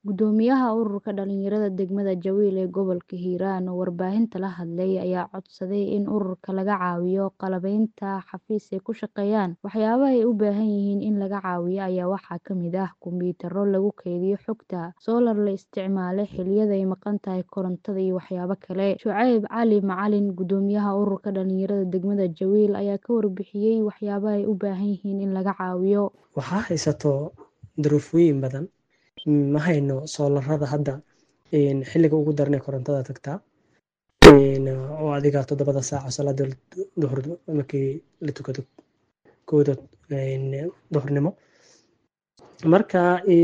Guddoomiyaha Ururka Dhalinyarada Degmada Jawiil ee gobolka Hiiraan oo warbaahinta la hadlay ayaa codsaday in ururka laga caawiyo qalabaynta xafiis ay ku shaqeeyaan. Waxyaabaha ay u baahan yihiin in laga caawiyo ayaa waxaa ka mid ah kombiyuutarro lagu kaydiyo xogta, soolar la isticmaalo xilliyada ay maqan tahay korontada iyo waxyaabo kale. Shucayb Cali Macalin, Guddoomiyaha Ururka Dhalinyarada Degmada Jawiil ayaa ka warbixiyay waxyaabaha ay u baahan yihiin in laga caawiyo. Waxaa haysato duruufooyin badan ma hayno soolarada hadda xilliga ugu daran ee korontada tagtaa oo adiga toddobada saac salaada duhur markii la tukado kooda duhurnimo marka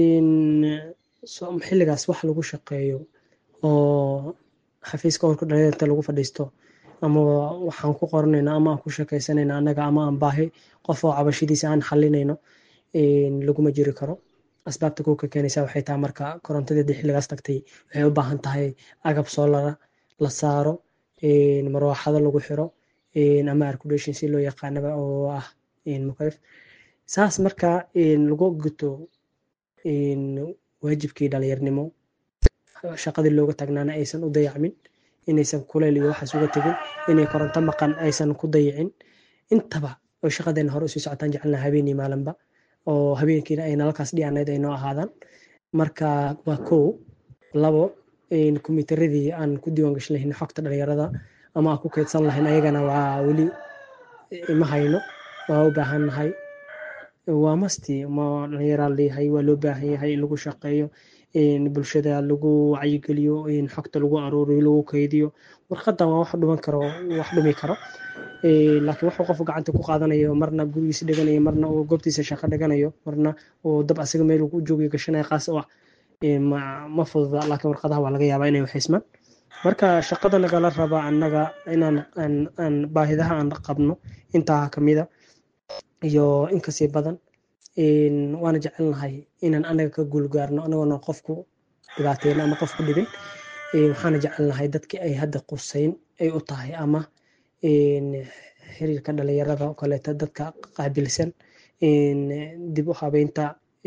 xilligaas wax lagu shaqeeyo oo xafiiska ururka dhalinyarada lagu fadhiisto ama waxaan ku qoranayna ama aan ku sheekaysanayna annaga ama aan baahi qof oo cabashadiisa aan xalinayno laguma jiri karo asbaabta kuwa ka keenaysa waxay tahay marka korontadii haddii xilligaas tagtay waxay u baahan tahay agab soolara la saaro marwaaxado lagu xiro ama arculation si loo yaqaanaba oo ah mukayf saas marka lagu guto waajibkii dhalinyarnimo shaqadii looga taagnaana aysan u dayacmin inaysan kuleyl iyo waxaas uga tegin inay koronto maqan aysan ku dayicin intaba oo shaqadeena hore usii socotaan jecelnaha habeenii maalinba oo habeenkiina ay nalalkaas dhiyanayd ay noo ahaadaan marka waa kow labo kombiyuutaradii aan ku diiwaan gashan lahayn xogta dhalinyarada ama aan ku keydsan lahayn ayagana waa weli ma hayno waa u baahan nahay waa masti ma dhalinyaraa leeyahay waa loo baahan yahay in lagu shaqeeyo bulshada lagu wacyigeliyo xogta lagu aruuriyo lagu kaydiyo warqadan waa wax dhuman karo wax dhumi karo laakiin wuxuu qofku gacanta ku qaadanayo marna gurigiisa dhiganayo marna uu goobtiisa shaqo dhiganayo marna uu dab asaga meel ku joogayo gashanaya qaas oo ah ma fududa laakiin warqadaha waa laga yaabaa inay waxaysmaan marka shaqada nagala raba annaga inaan aan baahidaha aan qabno intaa kamida iyo inkasii badan waana jecelnahay inaan anaga ka guulgaarno anagoona qofku dhibaateyno ama qofku dhibin waxaana jecelnahay dadkii ay hadda qusayn ay u tahay ama xiriirka dhalinyarada oo kaleeto dadka qaabilsan dib u habeynta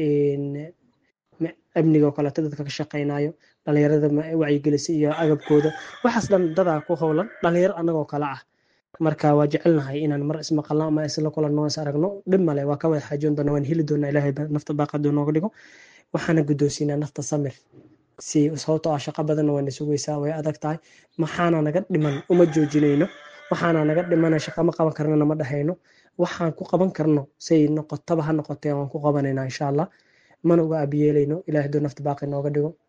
amniga oo kaleeto dadka ka shaqeynayo dhalinyarada wacyigelisa iyo agabkooda waxaas dhan dadaa ku howlan dhalinyaro annagoo kale ah marka waa jecelnahay inaan mar ismaqalno ama isla kulanno is aragno dhib male waa ka wada xaajoon doona waan heli doonaa ilaahay nafta baaqadu nooga dhigo waxaana guddoonsiinaa nafta samir si sababtoo ah shaqo badanna wayna sugaysaa way adag tahay maxaana naga dhiman uma joojinayno waxaana naga dhimana shaqa ma qaban karnana ma dhahayno waxaan ku qaban karno say noqotaba ha noqotee waan ku qabanaynaa insha allah mana uga abiyeelayno ilahay duu nafta baaqi nooga dhigo